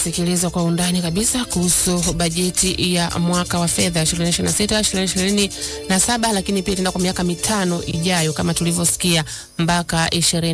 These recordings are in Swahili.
Sikiliza kwa undani kabisa kuhusu bajeti ya mwaka wa fedha 2026 2027, lakini pia itaenda kwa miaka mitano ijayo kama tulivyosikia mpaka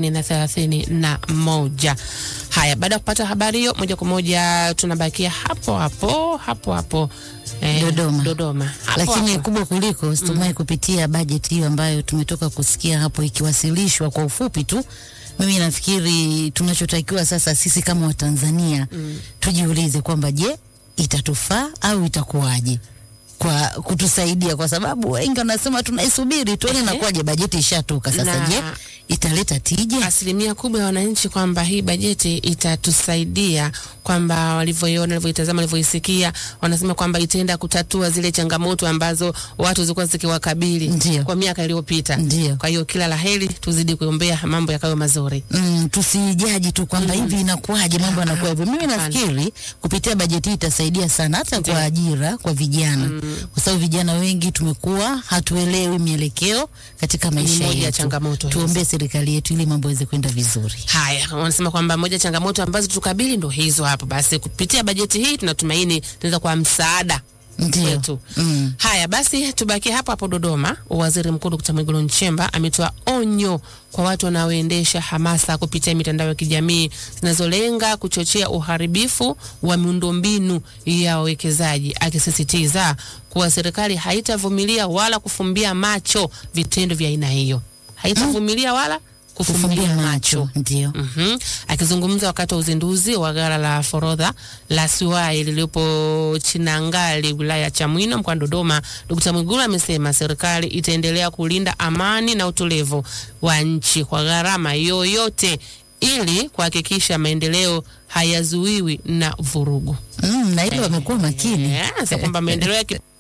20 na moja. Haya, baada ya kupata habari hiyo, moja kwa moja tunabakia hapo hapo hapo hapo eh, Dodoma. Dodoma hapo Lakini hapo. kubwa kuliko situmai kupitia bajeti hiyo ambayo tumetoka kusikia hapo ikiwasilishwa kwa ufupi tu. Mimi nafikiri tunachotakiwa sasa sisi kama Watanzania tujiulize kwamba je, itatufaa au itakuwaje kwa kutusaidia, kwa sababu wengi wanasema tunaisubiri tuone nakuwaje. Bajeti ishatoka sasa, Na- je italeta tija? asilimia kubwa ya wananchi kwamba hii bajeti itatusaidia, kwamba walivyoiona, walivyoitazama, walivyoisikia, wanasema kwamba itaenda kutatua zile changamoto ambazo watu zilikuwa zikiwakabili Ndio. kwa miaka iliyopita. Ndio. Kwa hiyo kila laheri, tuzidi kuombea mambo yakawe mazuri. Mm, tusijaji tu kwamba Mm. hivi inakuwaje, mambo yanakuwa hivyo. Mimi Hapana. nafikiri kupitia bajeti hii itasaidia sana hata Ndio. kwa ajira kwa vijana, kwa sababu vijana wengi tumekuwa hatuelewi mielekeo katika maisha moja ya yetu. changamoto hizo. Tuombee serikali yetu ili mambo yaweze kwenda vizuri. Haya, wanasema kwamba moja ya changamoto ambazo tukabili ndo hizo hapo. Basi kupitia bajeti hii tunatumaini tunaweza kuwa msaada Ndio. kwetu. Mm. Haya basi, tubakie hapo hapo Dodoma. Waziri Mkuu Dkt. Mwigulu Nchemba ametoa onyo kwa watu wanaoendesha hamasa kupitia mitandao ya kijamii zinazolenga kuchochea uharibifu wa miundombinu ya wawekezaji, akisisitiza kuwa serikali haitavumilia wala kufumbia macho vitendo vya aina hiyo, haitavumilia wala kufumbia Kufumbia macho. macho ndio. Mhm. Akizungumza wakati wa uzinduzi wa ghala la forodha la Siwai lililopo Chinangali wilaya ya Chamwino mkoani Dodoma, Dkt. Mwigulu amesema serikali itaendelea kulinda amani na utulivu wa nchi kwa gharama yoyote ili kuhakikisha maendeleo hayazuiwi na vurugu. Mm, na hilo wamekuwa makini. Eh, sasa kwamba maendeleo ya ki-